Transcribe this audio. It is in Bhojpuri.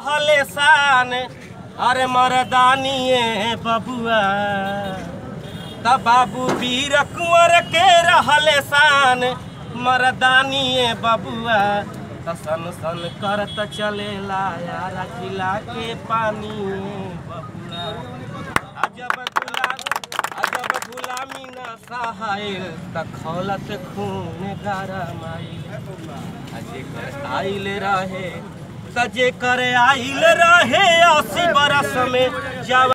रहले शान अरे मरदानिए बबुआ त बाबू वीर कुंवर के रहले शान मरदानिए बबुआ त सन सन करत चलेला यारा जिला के पानी बबुआ अजब गुलाम अजब गुलामी न सहायल त खौलत खून गरमाइल अजे कर आइल रहे त जे कर आइल रहे अस्सी बरस में जवा